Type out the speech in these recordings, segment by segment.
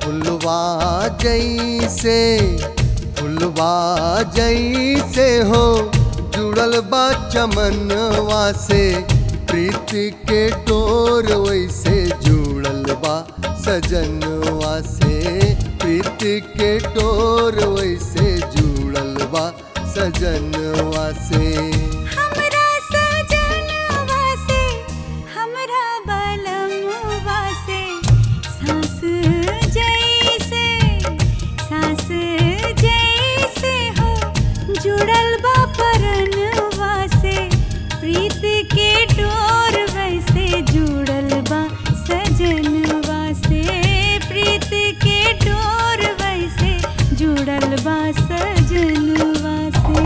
फुलवा जैसे फुलवा जैसे हो जुड़ल बा चमनवा से प्रीत के डोर वैसे जुड़ल बा सजनवा से प्रीत के डोर वैसे जुड़ल बा सजनवा से हमरा सजनवा से हमरा बलमवा से सांस जैसे सांस जैसे हो जुड़ल बा परनवा से प्रीत के डोर वैसे जुड़ल बा सजनवा से प्रीत के डोर वैसे जुड़ल बा सजनवा से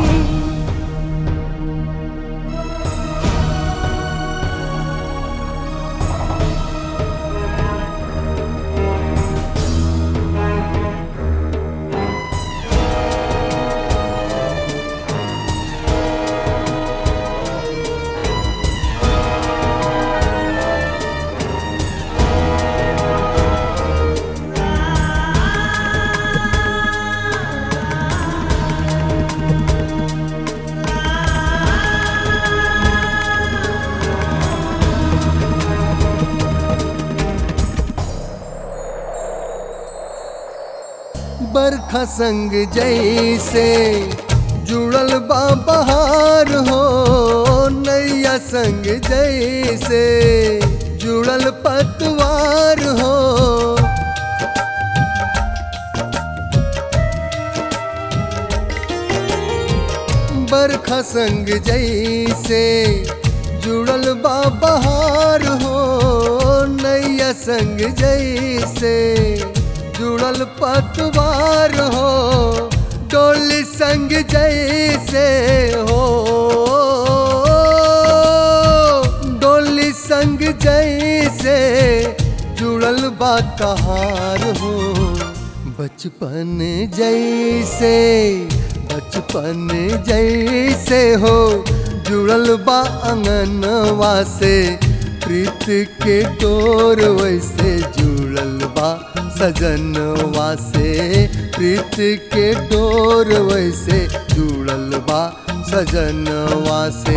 बरखा संग जैसे जुड़ल बा बहार हो नैया संग जैसे जुड़ल पतवार हो बरखा संग जैसे जुड़ल बा बहार हो नैया संग जैसे जुड़ल पतवार हो डोली संग जैसे हो डोली संग जैसे जुड़ल बा कहार हो बचपन जैसे बचपन जैसे हो जुड़ल बा अंगनवा से प्रीत के डोर वैसे जुड़ल बा सजनवा से प्रीत के डोर वैसे जुड़ल बा सजनवा से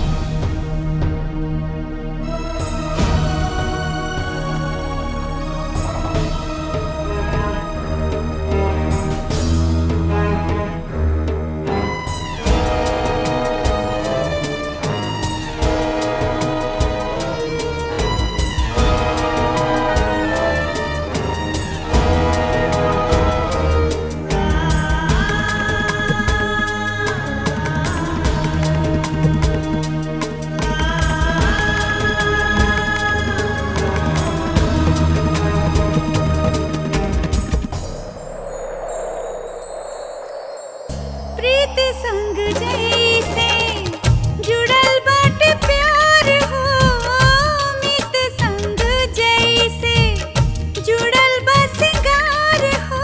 प्रीत संग जैसे जुड़ल बाटे प्यार हो मित संग जैसे जुड़ल बा सिंगार हो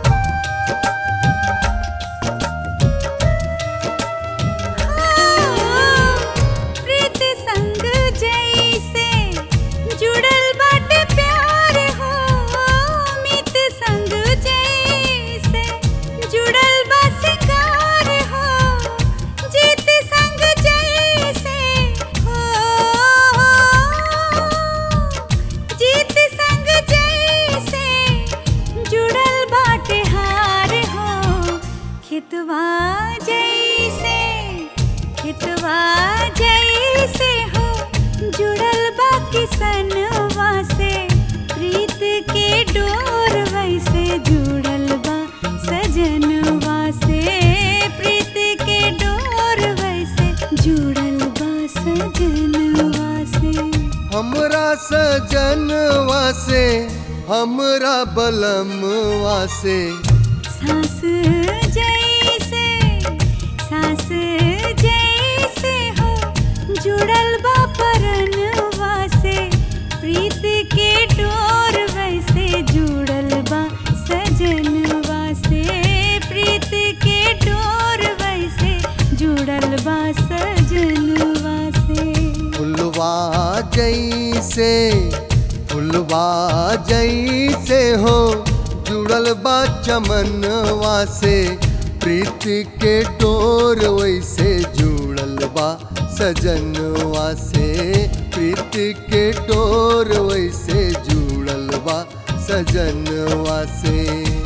प्रीत संग जैसे जुड़ल बाटे प्यार हो मित संग जैसे जुड़ल बा सिंगार हो जीत संग जैसे हो जीत संग जैसे जुड़ल बाटे हार हो खेतवा जैसे खेतवा जैसे हो जुड़ल बा किसनवा से प्रीत के डोर वैसे जुड़ल बा सजनवा से प्रीत के डोर वैसे जुड़ल बा सजनवा से हमरा सजनवा से हमरा बलमवा से सांस जैसे सांस जैसे हो जुड़ल बा परनवा से प्रीत के डोर वैसे जुड़ल बा सजनवा से प्रीत के डोर वैसे जुड़ल बा सजनवा से फुलवा जैसे फुलवा जैसे हो जुड़ल बा चमनवा से प्रीति के डोर वैसे जुड़ल बा सजनवा से प्रीति के डोर वैसे जुड़ल बा सजनवा से